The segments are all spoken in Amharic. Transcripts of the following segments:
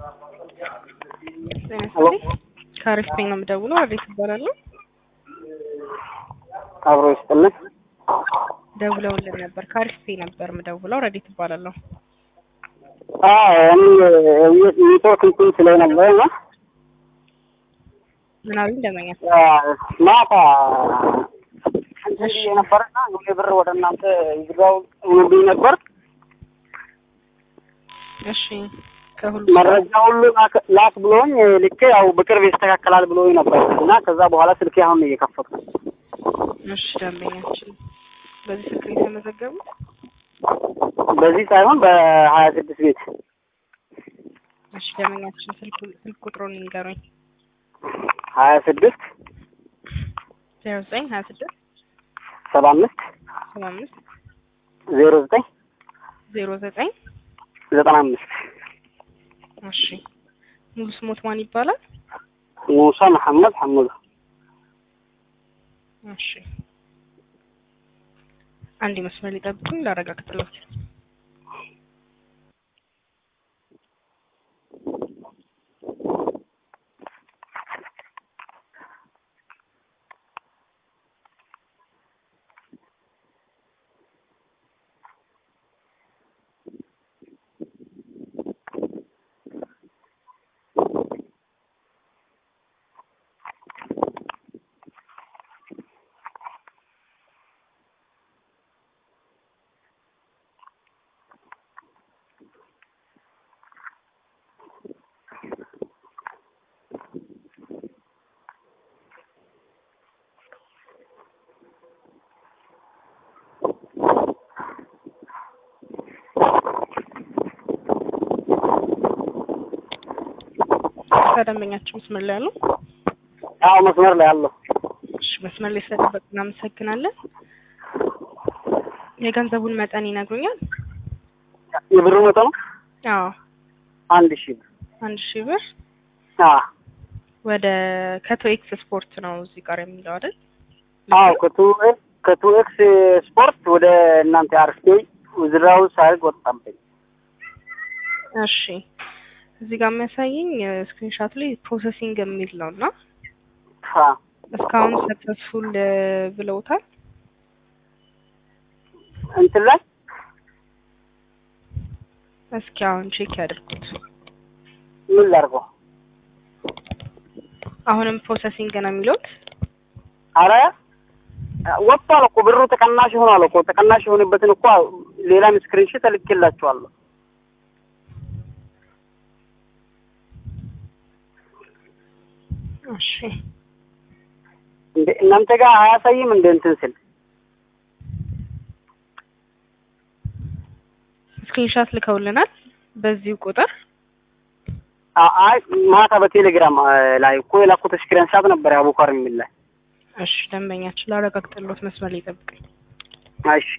ጤና ይስጥልኝ። ከአሪፍ ፔኝ ነው የምደውለው። አቤት እባላለሁ። አብሮ ይስጥልን። ደውለውልን ነበር። ከአሪፍ ፔኝ ነበር የምደውለው። ረዲት እባላለሁ። አዎ እኔ ኔትወርክ እንትን ስለነበረ ነው ምናዊ እንደመኛ ማታ እንትን ብዬ ነበርና ሁሌ ብር ወደ እናንተ ይግባው ብኝ ነበር። እሺ ከሁሉ መረጃ ሁሉ ላክ- ላክ ብሎኝ ልኬ ያው በቅርብ ይስተካከላል ብሎኝ ነበር እና ከዛ በኋላ ስልኬ አሁን ነው እየከፈትኩ እሺ ደንበኛችን በዚህ ስልክ ነው የተመዘገቡት? በዚህ ሳይሆን በሀያ ስድስት ቤት እሺ ደንበኛችን ስልክ ስልክ ቁጥሩን ይንገሩኝ። ሀያ ስድስት ዜሮ ዘጠኝ ሀያ ስድስት ሰባ አምስት ሰባ አምስት ዜሮ ዘጠኝ ዜሮ ዘጠኝ ዘጠና አምስት እሺ ሙሉ ስሞት ማን ይባላል? ሙሳ መሐመድ ሐሙድ እሺ አንድ መስመር ሊጠብቁኝ ላረጋግጥለት። ከደንበኛችን መስመር ላይ ያለው አዎ መስመር ላይ አለሁ እሺ መስመር ላይ ስለጠበቅ እናመሰግናለን። የገንዘቡን መጠን ይነግሩኛል? የብሩ መጠኑ አዎ አንድ ሺህ ብር አንድ ሺህ ብር አዎ ወደ ከቶ ኤክስ ስፖርት ነው እዚህ ጋር የሚለው አይደል? አዎ ከቱ ከቱ ኤክስ ስፖርት ወደ እናንተ አርፌ ውዝራው ሳይግ ወጣብኝ። እሺ እዚህ ጋር የሚያሳየኝ ስክሪንሻት ላይ ፕሮሰሲንግ የሚል ነው እና አ እስካሁን ሰክሰስፉል ብለውታል። እንትን ላይ እስኪ አሁን ቼክ ያድርጉት። ምን ላድርገው? አሁንም ፕሮሰሲንግ ነው የሚሉት። አረ ወጥቷል እኮ ብሩ ተቀናሽ ሆኗል እኮ ተቀናሽ የሆነበትን እኮ ሌላም ስክሪንሾት እልክላችኋለሁ። እሺ እንደ እናንተ ጋር አያሳይም እንደ እንትን ስል ስክሪንሻት ልከውልናል በዚሁ ቁጥር አ- አይ ማታ በቴሌግራም አ፣ ላይ እኮ የላኩት ስክሪንሾት ነበር አቡካር የሚል ላይ። እሺ ደንበኛችን ላረጋግጥሎት መስመር ላይ ይጠብቀኝ። እሺ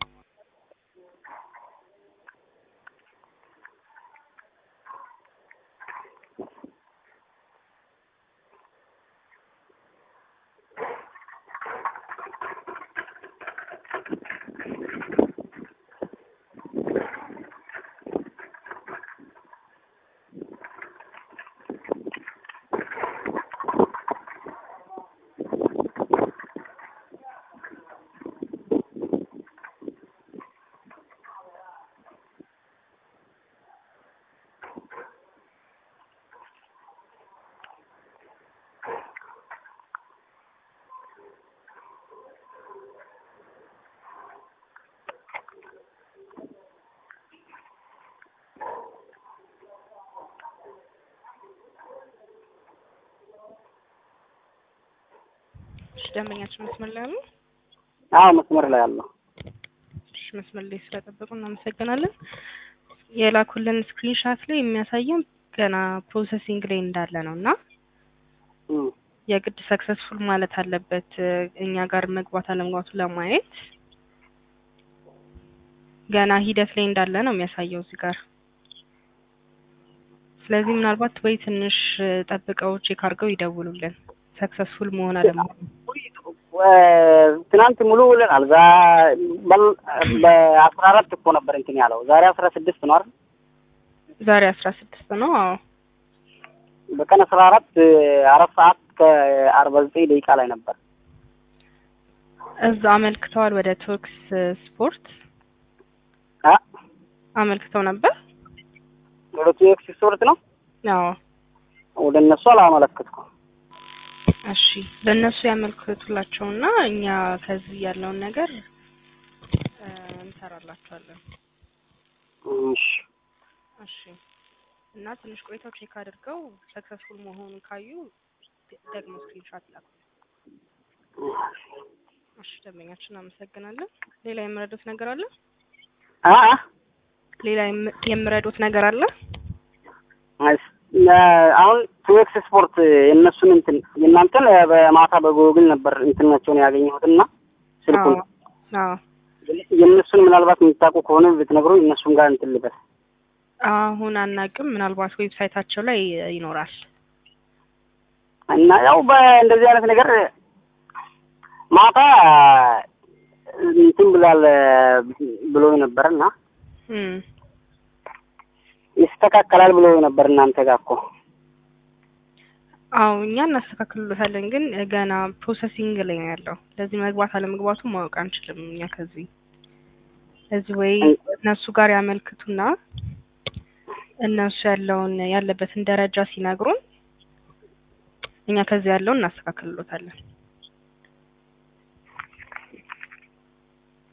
እሺ ደንበኛችን መስመር ላይ አሉ። አዎ መስመር ላይ አለሁ። እሺ መስመር ላይ ስለጠበቁ እናመሰግናለን። የላኩልን ስክሪንሻት ላይ የሚያሳየው ገና ፕሮሰሲንግ ላይ እንዳለ ነው እና እም፣ የግድ ሰክሰስፉል ማለት አለበት እኛ ጋር መግባት አለመግባቱን ለማየት ገና ሂደት ላይ እንዳለ ነው የሚያሳየው እዚህ ጋር። ስለዚህ ምናልባት ወይ ትንሽ ጠብቀው ቼክ አድርገው ይደውሉልን ሰክሰስፉል መሆን አለመሆኑ። ትናንት ሙሉ ውለናል። ዛ በል- በአስራ አራት እኮ ነበር እንትን ያለው ዛሬ አስራ ስድስት ነው አይደል? ዛሬ አስራ ስድስት ነው። አዎ በቀን አስራ አራት አራት ሰዓት ከአርባ ዘጠኝ ደቂቃ ላይ ነበር። እዛ አመልክተዋል ወደ ቶክስ ስፖርት አ አመልክተው ነበር። ወደ ቱኤክስ ስፖርት ነው አዎ ወደ እነሱ አላመለከትኩም። እሺ ለእነሱ ያመልክቱላቸውና እኛ ከዚህ ያለውን ነገር እ እንሰራላቸዋለን። እሺ እሺ እና ትንሽ ቆይተው ቼክ አድርገው ሰክሰስፉል መሆኑን ካዩ ደግሞ ስክሪንሾት ይላኩ። እሺ ደንበኛችን አመሰግናለን። ሌላ የምረዱት ነገር አለ? አ አ ሌላ የም- የምረዱት ነገር አለ? እስ- አሁን ቱኤክስ ስፖርት የእነሱን እንትን የእናንተን በማታ በጎግል ነበር እንትናቸውን ያገኘሁት እና ስልኩን አዎ አዎ የእነሱን ምናልባት የምታውቁ ከሆነ ብትነግሩ እነሱም ጋር እንትን ልበል። አሁን አናቅም። ምናልባት ዌብሳይታቸው ላይ ይኖራል። እና ያው በእንደዚህ አይነት ነገር ማታ እንትን ብሏል ብሎ ነበር እና እም ይስተካከላል ብሎ ነበር እናንተ ጋር እኮ አዎ እኛ እናስተካክልሎታለን፣ ግን ገና ፕሮሰሲንግ ላይ ነው ያለው። ለዚህ መግባት አለመግባቱ ማወቅ አንችልም እኛ ከዚህ እዚህ ወይ እነሱ ጋር ያመልክቱና እነሱ ያለውን ያለበትን ደረጃ ሲነግሩን እኛ ከዚህ ያለውን እናስተካክልሎታለን።